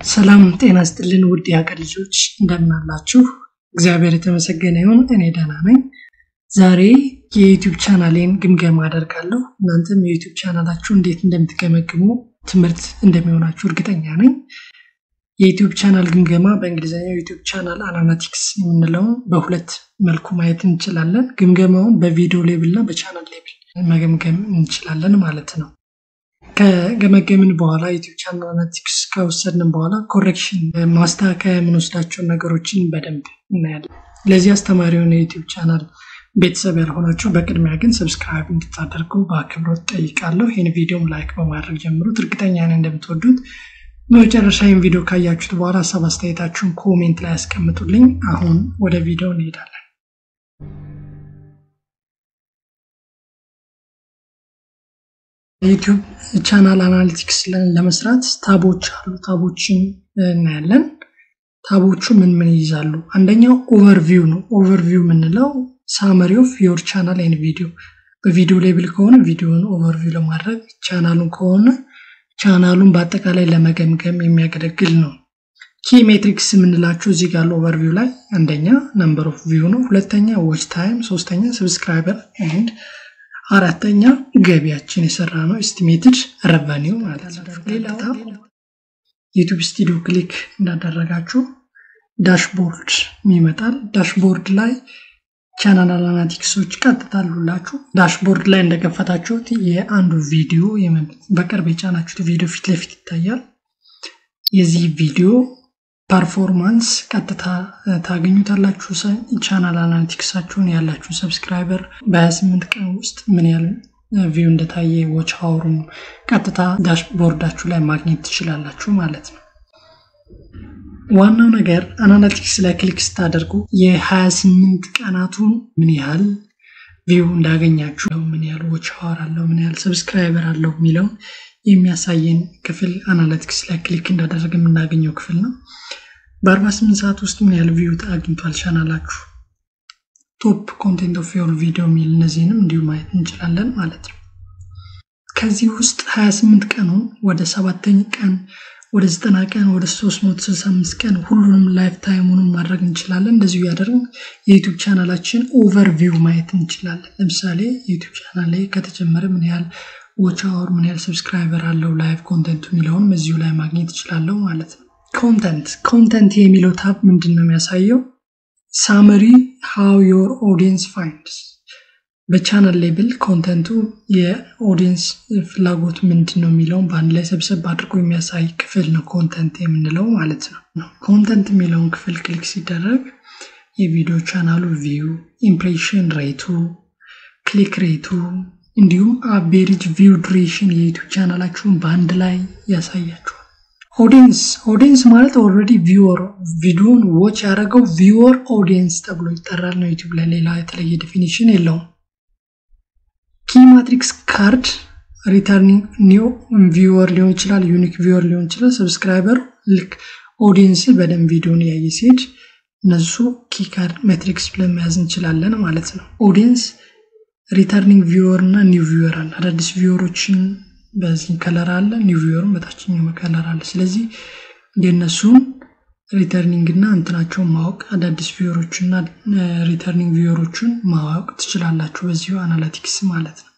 ሰላም ጤና ስጥልን ውድ የሀገር ልጆች እንደምን አላችሁ? እግዚአብሔር የተመሰገነ ይሁን። እኔ ደህና ነኝ። ዛሬ የዩቲዩብ ቻናሌን ግምገማ አደርጋለሁ። እናንተም የዩቲዩብ ቻናላችሁ እንዴት እንደምትገመግሙ ትምህርት እንደሚሆናችሁ እርግጠኛ ነኝ። የዩቲዩብ ቻናል ግምገማ በእንግሊዝኛው ዩቲዩብ ቻናል አናላቲክስ የምንለውን በሁለት መልኩ ማየት እንችላለን። ግምገማውን በቪዲዮ ሌብል እና በቻናል ሌብል መገምገም እንችላለን ማለት ነው። ከገመገምን በኋላ ዩቲዩብ ቻናል አናሊቲክስ ከወሰድን በኋላ ኮሬክሽን ማስተካከያ የምንወስዳቸውን ነገሮችን በደንብ እናያለን። ለዚህ አስተማሪ የሆነ የዩቲዩብ ቻናል ቤተሰብ ያልሆናችሁ በቅድሚያ ግን ሰብስክራይብ እንድታደርጉ በአክብሮት ጠይቃለሁ። ይህን ቪዲዮም ላይክ በማድረግ ጀምሩት። እርግጠኛ ነኝ እንደምትወዱት። በመጨረሻ ይህን ቪዲዮ ካያችሁት በኋላ ሀሳብ አስተያየታችሁን ኮሜንት ላይ ያስቀምጡልኝ። አሁን ወደ ቪዲዮ እንሄዳለን። ዩቲዩብ ቻናል አናሊቲክስ ለመስራት ታቦች አሉ። ታቦችን እናያለን። ታቦቹ ምን ምን ይይዛሉ? አንደኛው ኦቨርቪው ነው። ኦቨርቪው የምንለው ሳመሪ ኦፍ ዮር ቻናል ኤንድ ቪዲዮ። በቪዲዮ ሌብል ከሆነ ቪዲዮን ኦቨርቪው ለማድረግ ቻናሉን ከሆነ ቻናሉን በአጠቃላይ ለመገምገም የሚያገለግል ነው። ኪ ሜትሪክስ የምንላቸው እዚህ ጋር ኦቨርቪው ላይ አንደኛ ነምበር ኦፍ ቪው ነው። ሁለተኛ ዎች ታይም፣ ሶስተኛ ሰብስክራይበር ኤንድ አራተኛ ገቢያችን የሰራ ነው ኤስቲሜትድ ረቨኒው ማለት ነው። ሌላው ዩቲዩብ ስቱዲዮ ክሊክ እንዳደረጋችሁ ዳሽቦርድ ይመጣል። ዳሽቦርድ ላይ ቻናል አናሊቲክሶች ቀጥታ አሉላችሁ። ዳሽቦርድ ላይ እንደከፈታችሁት የአንዱ ቪዲዮ በቅርብ የጫናችሁት ቪዲዮ ፊት ለፊት ይታያል። የዚህ ቪዲዮ ፐርፎርማንስ ቀጥታ ታገኙታላችሁ። ቻናል አናሊቲክሳችሁን ያላችሁ ሰብስክራይበር በ28 ቀን ውስጥ ምን ያህል ቪው እንደታየ ዎች ሀውሩን ቀጥታ ዳሽቦርዳችሁ ላይ ማግኘት ትችላላችሁ ማለት ነው። ዋናው ነገር አናሊቲክስ ላይ ክሊክ ስታደርጉ የ28 ቀናቱን ምን ያህል ቪው እንዳገኛችሁ፣ ምን ያህል ዎች ሀወር አለው፣ ምን ያህል ሰብስክራይበር አለው የሚለውን የሚያሳየን ክፍል አናሊቲክስ ላይ ክሊክ እንዳደረገ የምናገኘው ክፍል ነው። በ48 ሰዓት ውስጥ ምን ያህል ቪው አግኝቷል ቻናላችሁ፣ ቶፕ ኮንቴንት ኦፍ ዮር ቪዲዮ የሚል እነዚህንም እንዲሁ ማየት እንችላለን ማለት ነው። ከዚህ ውስጥ 28 ቀኑን ወደ ሰባተኛ ቀን ወደ 90 ቀን ወደ 365 ቀን ሁሉንም ላይፍ ታይሙንም ማድረግ እንችላለን። እንደዚሁ እያደረግን የዩቱብ ቻናላችን ኦቨርቪው ማየት እንችላለን። ለምሳሌ የዩቱብ ቻናል ላይ ከተጀመረ ምን ያህል ዎች አወር ምን ያህል ሰብስክራይበር አለው ላይቭ ኮንተንቱ የሚለውን እዚሁ ላይ ማግኘት ይችላለሁ ማለት ነው። ኮንተንት ኮንተንት የሚለው ታብ ምንድን ነው የሚያሳየው? ሳመሪ ሃው ዮር ኦዲየንስ ፋይንድስ በቻናል ሌብል ኮንተንቱ የኦዲየንስ ፍላጎት ምንድን ነው የሚለውን በአንድ ላይ ሰብሰብ አድርጎ የሚያሳይ ክፍል ነው ኮንተንት የምንለው ማለት ነው። ኮንተንት የሚለውን ክፍል ክሊክ ሲደረግ የቪዲዮ ቻናሉ ቪው፣ ኢምፕሬሽን ሬቱ፣ ክሊክ ሬቱ እንዲሁም አቬሬጅ ቪው ዱሬሽን የዩቱብ ቻናላችሁን በአንድ ላይ ያሳያችኋል። ኦዲየንስ ኦዲየንስ ማለት ኦልሬዲ ቪወር ቪዲዮን ዎች ያደረገው ቪወር ኦዲየንስ ተብሎ ይጠራል ነው ዩቱብ ላይ ሌላ የተለየ ዴፊኒሽን የለውም። ኪ ማትሪክስ ካርድ ሪተርኒንግ ኒው ቪወር ሊሆን ይችላል፣ ዩኒክ ቪወር ሊሆን ይችላል። ሰብስክራይበር ልክ ኦዲየንስ በደንብ ቪዲዮን እያየ ሲሄድ እነሱ ኪ ካርድ ሜትሪክስ ብለን መያዝ እንችላለን ማለት ነው። ኦዲየንስ ሪተርኒንግ ቪወር እና ኒው ቪወር አለ። አዳዲስ ቪወሮችን በዚህ ከለር አለ፣ ኒው ቪወርም በታችኛው ከለር አለ። ስለዚህ የእነሱን ሪተርኒንግ እና እንትናቸውን ማወቅ አዳዲስ ቪወሮች እና ሪተርኒንግ ቪወሮችን ማወቅ ትችላላችሁ በዚሁ አናሊቲክስ ማለት ነው።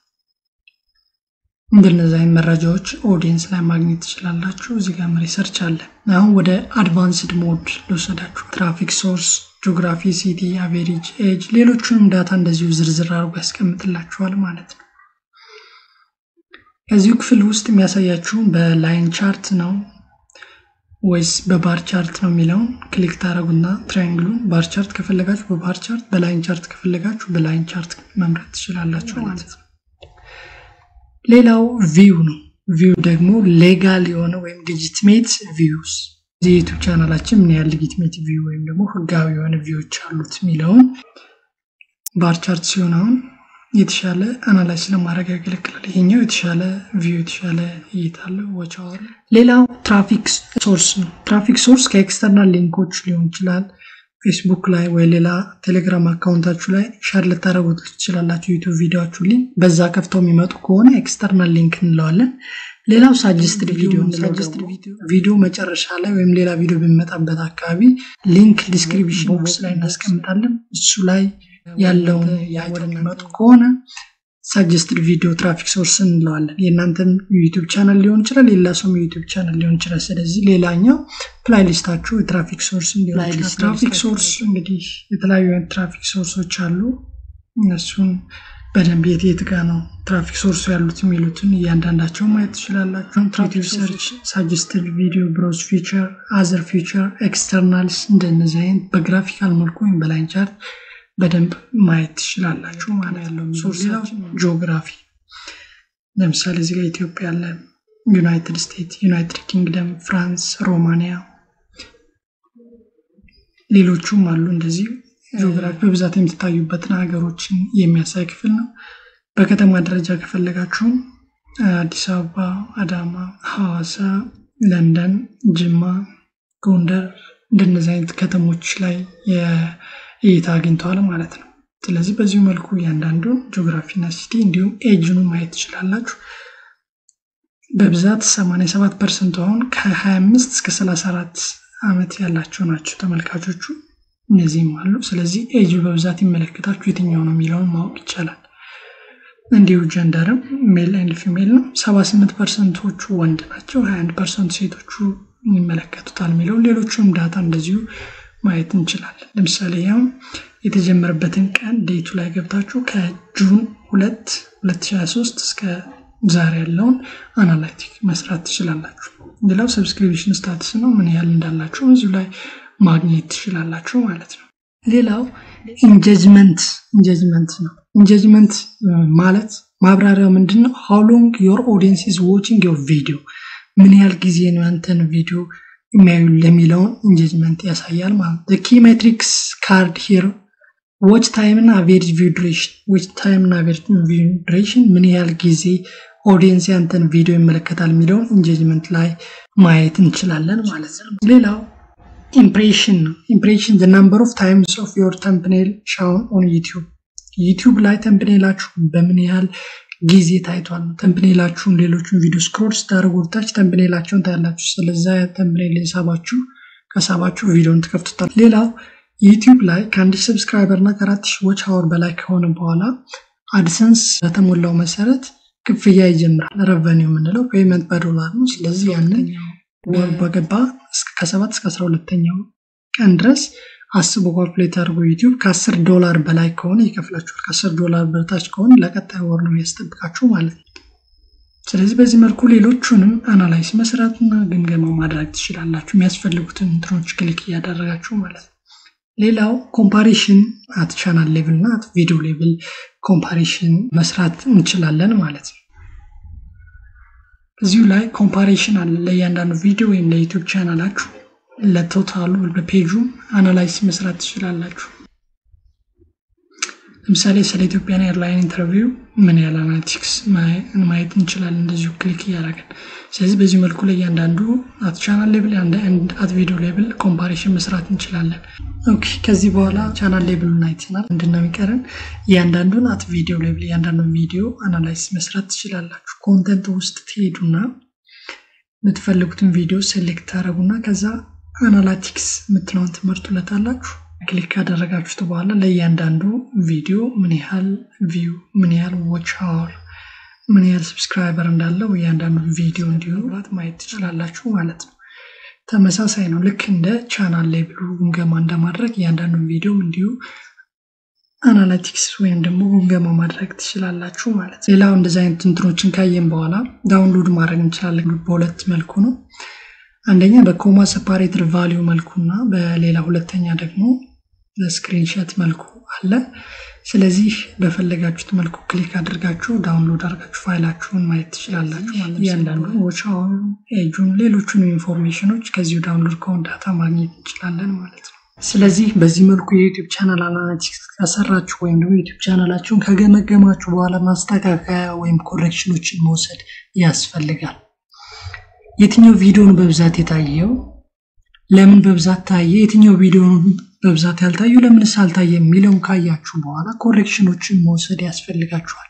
እንደነዚህ አይነት መረጃዎች ኦዲየንስ ላይ ማግኘት ትችላላችሁ። እዚህ ጋር ሪሰርች አለ። አሁን ወደ አድቫንስድ ሞድ ልወሰዳችሁ። ትራፊክ ሶርስ ጂኦግራፊ፣ ሲቲ፣ አቬሬጅ፣ ኤጅ ሌሎቹንም ዳታ እንደዚሁ ዝርዝር አድርጎ ያስቀምጥላችኋል ማለት ነው። ከዚሁ ክፍል ውስጥ የሚያሳያችሁን በላይን ቻርት ነው ወይስ በባር ቻርት ነው የሚለውን ክሊክ ታደረጉና ትራያንግሉን ባር ቻርት ከፈለጋችሁ በባር ቻርት፣ በላይን ቻርት ከፈለጋችሁ በላይን ቻርት መምረጥ ትችላላችሁ ማለት ነው። ሌላው ቪው ነው። ቪው ደግሞ ሌጋል የሆነ ወይም ሌጂትሜት ቪውስ የዩቱብ ቻናላችን ምን ያህል ሌጂትሜት ቪው ወይም ደግሞ ህጋዊ የሆነ ቪዎች አሉት የሚለውን ባር ቻርት ሲሆን አሁን የተሻለ አናላይዝ ለማድረግ ያገለግላል። ይሄኛው የተሻለ ቪው የተሻለ እይታ አለው። ዋች አወር። ሌላው ትራፊክ ሶርስ ነው። ትራፊክ ሶርስ ከኤክስተርናል ሊንኮች ሊሆን ይችላል። ፌስቡክ ላይ ወይ ሌላ ቴሌግራም አካውንታችሁ ላይ ሻር ልታደረጉት ትችላላችሁ። ዩቱብ ቪዲዮችሁ ሊንክ በዛ ከፍተው የሚመጡ ከሆነ ኤክስተርናል ሊንክ እንለዋለን። ሌላው ሳጀስትድ ቪዲዮ ሳጀስትድ ቪዲዮ መጨረሻ ላይ ወይም ሌላ ቪዲዮ በሚመጣበት አካባቢ ሊንክ ዲስክሪፕሽን ቦክስ ላይ እናስቀምጣለን። እሱ ላይ ያለውን ያወደመጡ ከሆነ ሳጀስትድ ቪዲዮ ትራፊክ ሶርስ እንለዋለን። የእናንተም ዩቲዩብ ቻናል ሊሆን ይችላል፣ ሌላ ሰውም ዩቲዩብ ቻናል ሊሆን ይችላል። ስለዚህ ሌላኛው ፕላይሊስታችሁ የትራፊክ ሶርስ እንዲሆን ይችላል። ትራፊክ ሶርስ እንግዲህ የተለያዩ አይነት ትራፊክ ሶርሶች አሉ። እነሱን በደንብ የት የት ጋ ነው ትራፊክ ሶርሱ ያሉት የሚሉትን እያንዳንዳቸው ማየት ትችላላችሁ። ዩቲዩብ ሰርች፣ ሳጀስትድ ቪዲዮ፣ ብሮዝ ፊቸር፣ አዘር ፊቸር፣ ኤክስተርናልስ እንደነዚህ አይነት በግራፊካል መልኩ ወይም በላይን ቻርት በደንብ ማየት ትችላላችሁ ማለት ያለው ሌላው ጂኦግራፊ ለምሳሌ እዚህ ጋር ኢትዮጵያ አለ፣ ዩናይትድ ስቴትስ፣ ዩናይትድ ኪንግደም፣ ፍራንስ፣ ሮማኒያ ሌሎቹም አሉ። እንደዚህ ጂኦግራፊ በብዛት የምትታዩበትን ሀገሮችን የሚያሳይ ክፍል ነው። በከተማ ደረጃ ከፈለጋችሁም አዲስ አበባ፣ አዳማ፣ ሐዋሳ፣ ለንደን፣ ጅማ፣ ጎንደር እንደነዚህ አይነት ከተሞች ላይ እይታ አግኝተዋል ማለት ነው። ስለዚህ በዚሁ መልኩ እያንዳንዱ ጂኦግራፊና ሲቲ እንዲሁም ኤጅኑ ማየት ትችላላችሁ። በብዛት 87 ፐርሰንት አሁን ከ25 እስከ 34 ዓመት ያላቸው ናቸው ተመልካቾቹ። እነዚህም አሉ። ስለዚህ ኤጅ በብዛት ይመለከታችሁ የትኛው ነው የሚለውን ማወቅ ይቻላል። እንዲሁ ጀንደርም ሜል ኤንድ ፊሜል ነው። 78 ፐርሰንቶቹ ወንድ ናቸው፣ 21 ፐርሰንት ሴቶቹ ይመለከቱታል የሚለውን ሌሎቹም ዳታ እንደዚሁ ማየት እንችላለን። ለምሳሌ ያው የተጀመረበትን ቀን ዴቱ ላይ ገብታችሁ ከጁን 2 2023 እስከ ዛሬ ያለውን አናላይቲክ መስራት ትችላላችሁ። ሌላው ሰብስክሪፕሽን ስታትስ ነው። ምን ያህል እንዳላችሁ እዚሁ ላይ ማግኘት ትችላላችሁ ማለት ነው። ሌላው ኢንጀጅመንት ኢንጀጅመንት ነው። ኢንጀጅመንት ማለት ማብራሪያው ምንድን ነው? ሃው ሎንግ ዮር ኦዲየንስ ኢዝ ዋቺንግ ዮር ቪዲዮ፣ ምን ያህል ጊዜ ነው ያንተን ቪዲዮ የሚያዩ ለሚለውን ኢንጌጅመንት ያሳያል ማለት ነው። ኪ ሜትሪክስ ካርድ ሂር ዎች ታይም እና አቬሬጅ ቪው ዱሬሽን ዎች ታይም እና አቬሬጅ ቪው ዱሬሽን ምን ያህል ጊዜ ኦዲየንስ ያንተን ቪዲዮ ይመለከታል የሚለውን ኢንጌጅመንት ላይ ማየት እንችላለን ማለት ነው። ሌላው ኢምፕሬሽን ነው። ኢምፕሬሽን ዘ ናምበር ኦፍ ታይምስ ኦፍ ዮር ተምፕኔል ሻውን ኦን ዩቲዩብ ዩቲዩብ ላይ ተምፕኔላችሁ በምን ያህል ጊዜ ታይቷል ነው። ተምፕኔላችሁን ሌሎቹን ቪዲዮ ስክሮል ስታደርጉ ወደታች ተምፕኔላቸውን ታያላችሁ። ስለዛ ተምፕኔል የሳባችሁ ከሳባችሁ ቪዲዮን ትከፍቱታል። ሌላው ዩቲዩብ ላይ ከአንድ ሺህ ሰብስክራይበር እና ከአራት ሺህ ዎች አወር በላይ ከሆነ በኋላ አድሰንስ በተሞላው መሰረት ክፍያ ይጀምራል። ረቨኒው የምንለው ፔመንት በዶላር ነው። ስለዚህ ያንን ወር በገባ ከሰባት እስከ አስራ ሁለተኛው ቀን ድረስ አስቦ ካልኩሌት አድርጎ ዩቲዩብ ከአስር ዶላር በላይ ከሆነ ይከፍላችኋል። ከአስር ዶላር በታች ከሆነ ለቀጣይ ወር ነው የሚያስጠብቃችሁ ማለት ነው። ስለዚህ በዚህ መልኩ ሌሎቹንም አናላይስ መስራትና ግምገማ ማድረግ ትችላላችሁ። የሚያስፈልጉትን እንትኖች ክሊክ እያደረጋችሁ ማለት ነው። ሌላው ኮምፓሪሽን አት ቻናል ሌቭል እና አት ቪዲዮ ሌቭል ኮምፓሪሽን መስራት እንችላለን ማለት ነው። እዚሁ ላይ ኮምፓሪሽን አለ ለእያንዳንዱ ቪዲዮ ወይም ለዩቲዩብ ቻናላችሁ ለቶታሉ በፔጁም አናላይስ መስራት ትችላላችሁ። ለምሳሌ ስለ ኢትዮጵያን ኤርላይን ኢንተርቪው ምን ያህል አናሊቲክስ ማየት እንችላለን፣ እንደዚሁ ክሊክ እያደረግን። ስለዚህ በዚህ መልኩ ላይ እያንዳንዱ አት ቻናል ሌብል አት ቪዲዮ ሌብል ኮምፓሪሽን መስራት እንችላለን። ኦኬ ከዚህ በኋላ ቻናል ሌብሉን አይተናል። ምንድነው የሚቀረን? እያንዳንዱን አት ቪዲዮ ሌብል እያንዳንዱን ቪዲዮ አናላይስ መስራት ትችላላችሁ። ኮንተንት ውስጥ ትሄዱና የምትፈልጉትን ቪዲዮ ሴሌክት ታደረጉና ከዛ አናላቲክስ የምትለውን ትመርጡለታላችሁ። ክሊክ ካደረጋችሁት በኋላ ለእያንዳንዱ ቪዲዮ ምን ያህል ቪው፣ ምን ያህል ዎች አወር፣ ምን ያህል ሰብስክራይበር እንዳለው እያንዳንዱ ቪዲዮ እንዲሁ ማየት ትችላላችሁ ማለት ነው። ተመሳሳይ ነው። ልክ እንደ ቻናል ሌብሉ ግምገማ እንደማድረግ እያንዳንዱ ቪዲዮም እንዲሁ አናላቲክስ ወይም ደግሞ ግምገማ ማድረግ ትችላላችሁ ማለት ነው። ሌላው እንደዚህ አይነት እንትኖችን ካየን በኋላ ዳውንሎድ ማድረግ እንችላለን። በሁለት መልኩ ነው። አንደኛ በኮማ ሰፓሬትድ ቫሊዩ መልኩና በሌላ ሁለተኛ ደግሞ በስክሪንሸት መልኩ አለ። ስለዚህ በፈለጋችሁት መልኩ ክሊክ አድርጋችሁ ዳውንሎድ አድርጋችሁ ፋይላችሁን ማየት ትችላላችሁ ማለት ነው። እያንዳንዱ ዎቻውን፣ ኤጁን፣ ሌሎቹን ኢንፎርሜሽኖች ከዚሁ ዳውንሎድ ከሆን ዳታ ማግኘት እንችላለን ማለት ነው። ስለዚህ በዚህ መልኩ የዩቲዩብ ቻናል አናሊቲክስ ከሰራችሁ ወይም ደግሞ ዩቲዩብ ቻናላችሁን ከገመገማችሁ በኋላ ማስተካከያ ወይም ኮሬክሽኖችን መውሰድ ያስፈልጋል። የትኛው ቪዲዮ ነው በብዛት የታየው? ለምን በብዛት ታየ? የትኛው ቪዲዮ ነው በብዛት ያልታየው? ለምንስ አልታየ? የሚለውን ካያችሁ በኋላ ኮሬክሽኖችን መውሰድ ያስፈልጋችኋል።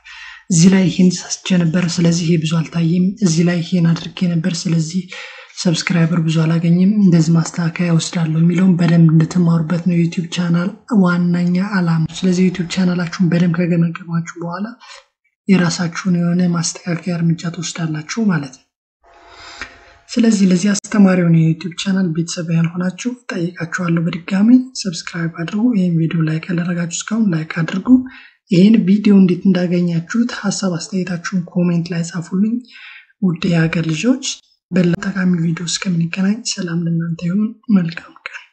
እዚህ ላይ ይሄን ሳስቼ ነበር፣ ስለዚህ ይሄ ብዙ አልታየም። እዚህ ላይ ይሄን አድርጌ ነበር፣ ስለዚህ ሰብስክራይበር ብዙ አላገኝም። እንደዚህ ማስተካከያ ወስዳለሁ የሚለውን በደንብ እንድትማሩበት ነው የዩቲዩብ ቻናል ዋናኛ አላማ። ስለዚህ ዩቲዩብ ቻናላችሁን በደንብ ከገመገማችሁ በኋላ የራሳችሁን የሆነ ማስተካከያ እርምጃ ትወስዳላችሁ ማለት ነው። ስለዚህ ለዚህ አስተማሪውን የዩቲዩብ ቻናል ቤተሰብ ያልሆናችሁ ጠይቃችኋለሁ በድጋሚ ሰብስክራይብ አድርጉ። ይህን ቪዲዮ ላይክ ያደረጋችሁ እስካሁን ላይክ አድርጉ። ይህን ቪዲዮ እንዴት እንዳገኛችሁት ሀሳብ አስተያየታችሁን ኮሜንት ላይ ጻፉልኝ። ውድ የሀገር ልጆች በሌላ ጠቃሚ ቪዲዮ እስከምንገናኝ ሰላም ለእናንተ ይሁን። መልካም ቀን